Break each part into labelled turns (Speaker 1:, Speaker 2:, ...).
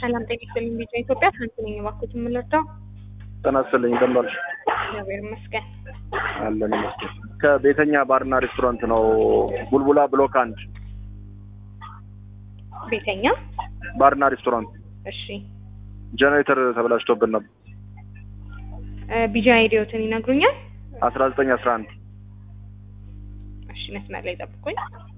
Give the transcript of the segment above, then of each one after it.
Speaker 1: ሰላም ጤና ይስጥልኝ። ቢጫ ኢትዮጵያ ትናንት ነኝ እባክዎት የምንረዳው
Speaker 2: ጤና ይስጥልኝ እንደምን ዋልሽ?
Speaker 1: እግዚአብሔር ይመስገን።
Speaker 2: አለን ይመስገን። ከቤተኛ ባርና ሬስቶራንት ነው። ቡልቡላ ብሎክ አንድ
Speaker 1: ቤተኛ
Speaker 2: ባርና ሬስቶራንት
Speaker 1: እሺ፣
Speaker 2: ጀኔሬተር ተበላሽቶብን ነበር።
Speaker 1: እ ቢጃ አይዲዮትን ይነግሩኛል?
Speaker 2: አስራ ዘጠኝ አስራ አንድ
Speaker 1: እሺ፣ መስመር ላይ ጠብቁኝ።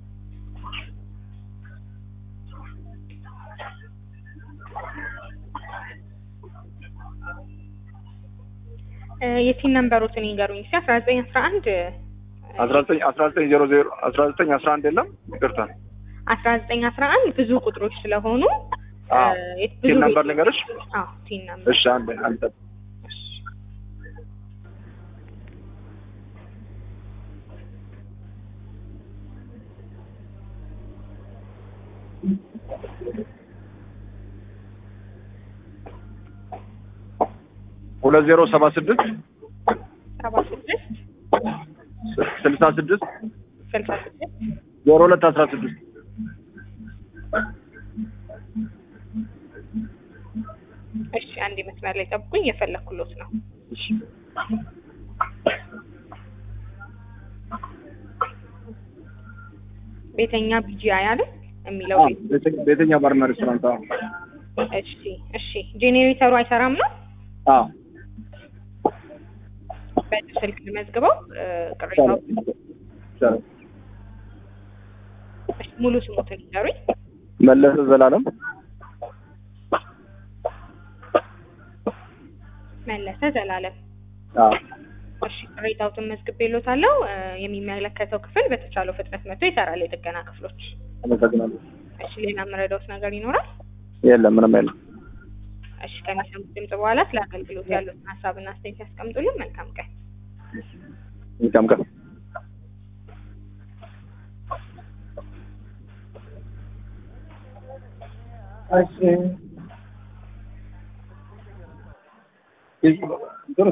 Speaker 1: እ የቲን ነምበሮትን ይንገሩኝ እስኪ አስራ ዘጠኝ አስራ አንድ
Speaker 2: አስራ ዘጠኝ አስራ ዘጠኝ ዜሮ ዜሮ አስራ ዘጠኝ አስራ አንድ የለም ይቅርታ።
Speaker 1: አስራ ዘጠኝ አስራ አንድ ብዙ ቁጥሮች ስለሆኑ እ
Speaker 2: አዎ።
Speaker 1: የት- ብዙ
Speaker 2: ቲን ነምበር
Speaker 1: ቤት-
Speaker 2: ልንገርሽ?
Speaker 1: አዎ ቲን ነምበር
Speaker 2: እሺ አንድ አንድ
Speaker 1: እሺ።
Speaker 2: ሁለት ዜሮ ሰባ ስድስት
Speaker 1: ሰባ ስድስት
Speaker 2: ስልሳ ስድስት
Speaker 1: ስልሳ ስድስት
Speaker 2: ዜሮ ሁለት አስራ ስድስት
Speaker 1: እሺ አንድ መስመር ላይ ጠብቁኝ፣ እየፈለኩሎት ነው።
Speaker 2: እሺ
Speaker 1: ቤተኛ ቢጂአይ አይደል የሚለው
Speaker 2: አዎ፣
Speaker 1: ቤት።
Speaker 2: ቤተ- ቤተኛ ባርና ሬስቶራንት አዎ
Speaker 1: እሺ እሺ። ጄኔሬተሩ አይሰራም ነው?
Speaker 2: አዎ
Speaker 1: በእጅ ስልክ ልመዝግበው እ ቅሬታው።
Speaker 2: ይቻላል።
Speaker 1: እሺ ሙሉ ስሙትን ይንገሩኝ።
Speaker 2: መለሰ ዘላለም
Speaker 1: መለሰ ዘላለም።
Speaker 2: አዎ
Speaker 1: እሺ ቅሬታውትን መዝግቤሎታለሁ። እ የሚመለከተው ክፍል በተቻለው ፍጥነት መጥቶ ይሰራል። የጥገና ክፍሎች።
Speaker 2: አመሰግናለሁ።
Speaker 1: እሺ ሌላ የምረዳውት ነገር ይኖራል?
Speaker 2: የለም ምንም የለም።
Speaker 1: እሺ ከሚሰሙት ድምጽ በኋላ ስለ አገልግሎት ያሉትን ሀሳብና አስተያየት ያስቀምጡልን። መልካም ቀን።
Speaker 2: መልካም ቀን። እሺ